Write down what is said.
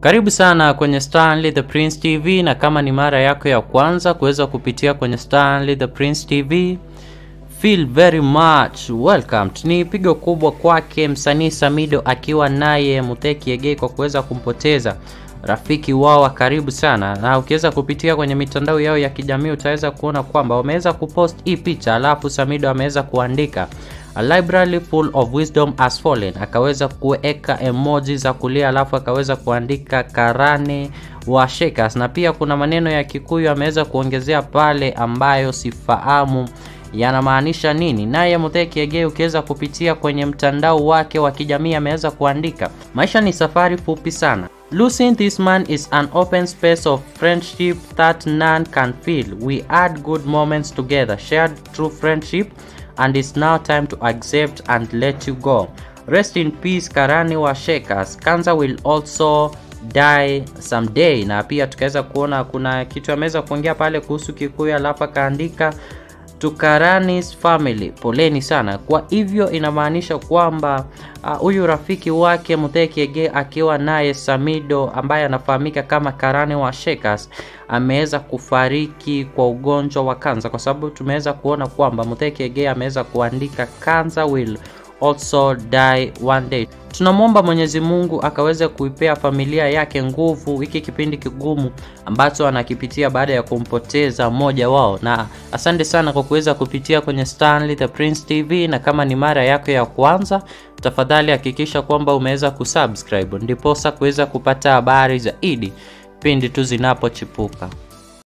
Karibu sana kwenye Stanley the Prince TV, na kama ni mara yako ya kwanza kuweza kupitia kwenye Stanley the Prince TV, feel very much welcomed. Ni pigo kubwa kwake msanii Samido akiwa naye Muteki Egei kwa kuweza kumpoteza rafiki wao wa karibu sana, na ukiweza kupitia kwenye mitandao yao ya kijamii utaweza kuona kwamba wameweza kupost hii picha, alafu Samido ameweza kuandika A library full of wisdom has fallen, akaweza kuweka emoji za kulia, alafu akaweza kuandika karane wa Shakers, na pia kuna maneno ya Kikuyu ameweza kuongezea pale ambayo sifahamu yanamaanisha nini. Naye Mutheki Egei ukiweza kupitia kwenye mtandao wake wa kijamii ameweza kuandika maisha ni safari fupi sana Losing this man is an open space of friendship that none can fill. We had good moments together, shared true friendship, and it's now time to accept and let you go. Rest in peace, Karani wa Shakers. Kanza will also die someday. Na pia tukaweza kuona kuna kitu ameweza kuongea pale kuhusu Kikuyu, alafu akaandika to Karani's family, poleni sana. Kwa hivyo inamaanisha kwamba huyu uh, rafiki wake Mutheki Egei akiwa naye Samido ambaye anafahamika kama Karani wa Shakers ameweza kufariki kwa ugonjwa wa kansa, kwa sababu tumeweza kuona kwamba Mutheki Egei ameweza kuandika cancer will also die one day. Tunamwomba Mwenyezi Mungu akaweze kuipea familia yake nguvu hiki kipindi kigumu ambacho anakipitia baada ya kumpoteza mmoja wao, na asante sana kwa kuweza kupitia kwenye Stanley the Prince TV, na kama ni mara yako ya kwanza, tafadhali hakikisha kwamba umeweza kusubscribe ndiposa kuweza kupata habari zaidi pindi tu zinapochipuka.